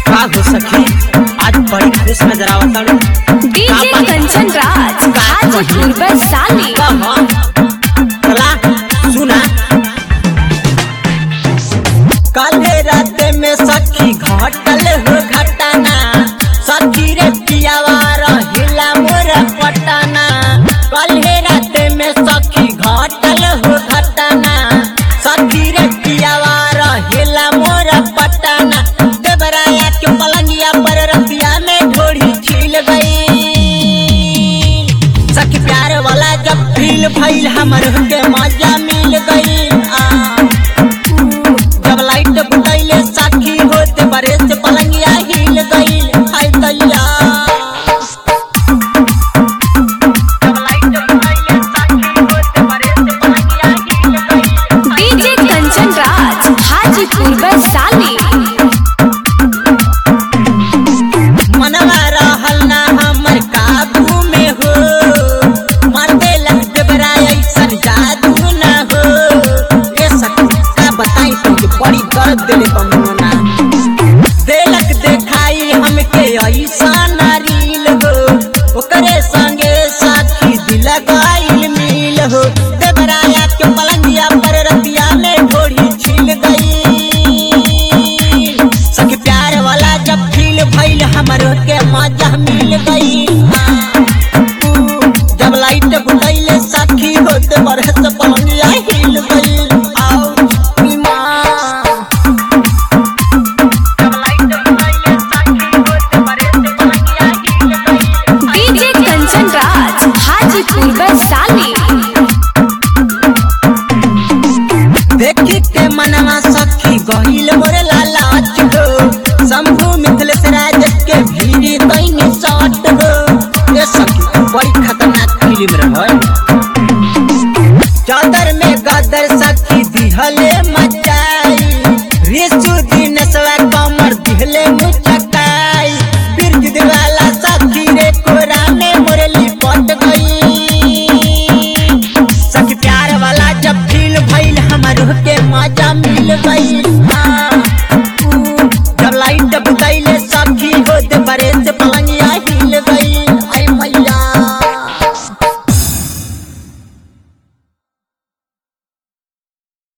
का हो सखी आज बड़ी खुश नजर आवत ताड़ू डीजे कंचन राज हाजीपुर वैशाली कहा चला सुना कल रात में सखी घटल हो घटना सखी रे पियावा रहिला मोर पटना कल रात में सखी घटल हो घटना सखी रे पियावा रहिला मोर पटना देवराया के पलंगिया पर रतिया में ढोड़ी खिल गई सखी प्यार वाला जब फील भइल हमर के मजा मिल गई आ, जब लाइट बुतैले साखी होते बरे से पलंगिया हिल गई हाय दैया जब लाइट बुतैले साखी होते बरे से पलंगिया हिल गई डीजे कंचन राज हाजीपुर वैशाली मनवा रहल ना हमर काबू में हो मन देलक देवरा ऐसन जादू ना हो ये सखी का बताई तुझे बड़ी दर्द देले बमुना